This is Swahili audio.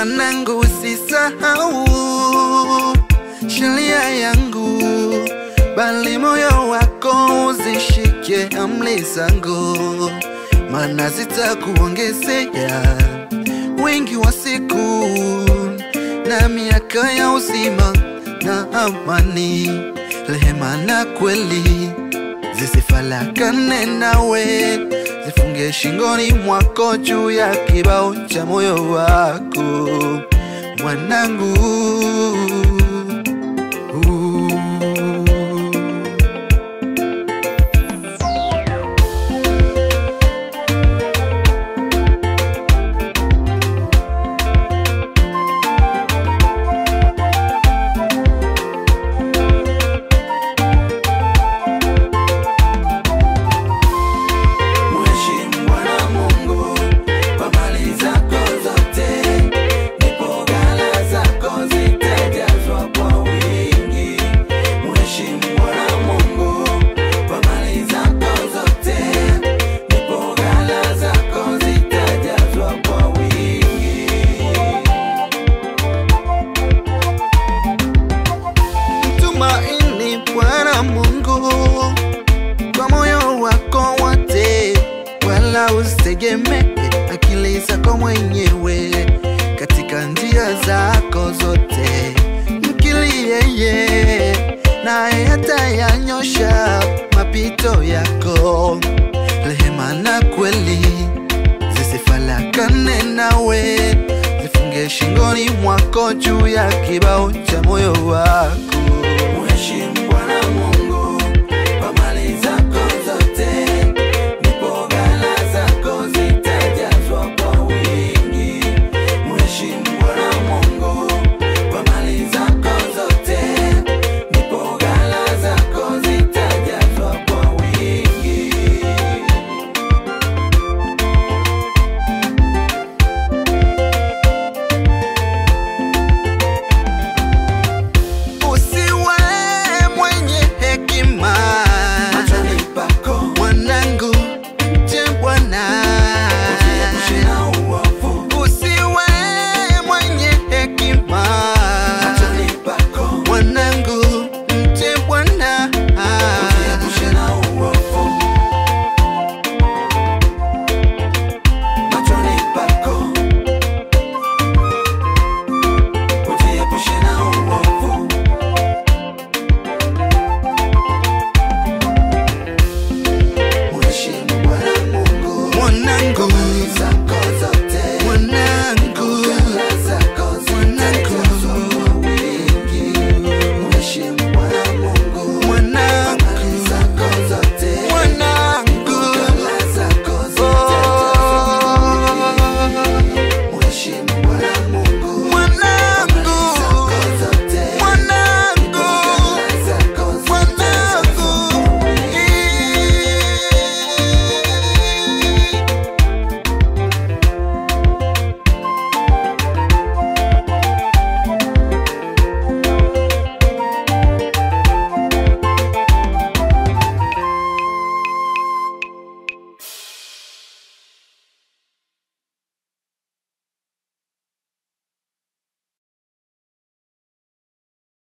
Mwanangu, usisahau sheria yangu, bali moyo wako uzishike amri zangu, maana zitakuongezea wingi wa siku na miaka ya uzima na amani, rehema na kweli zisifarakane nawe, zifunge shingoni mwako juu ya kibao cha moyo wako mwanangu. Mheshimu Bwana Mungu kwa mali zako zote, ndipo ghala zako zitajazwa kwa wingi. Mheshimu Bwana Mungu kwa mali zako zote, ndipo ghala zako zitajazwa kwa wingi. Mtumaini Bwana Mungu kwa moyo wako wote, wala usitegemee akili zako mwenyewe. Katika njia zako zote mkili yeye, naye atayanyosha mapito yako. Rehema na kweli zisifarakane nawe, zifunge shingoni mwako juu ya kibao cha moyo wako.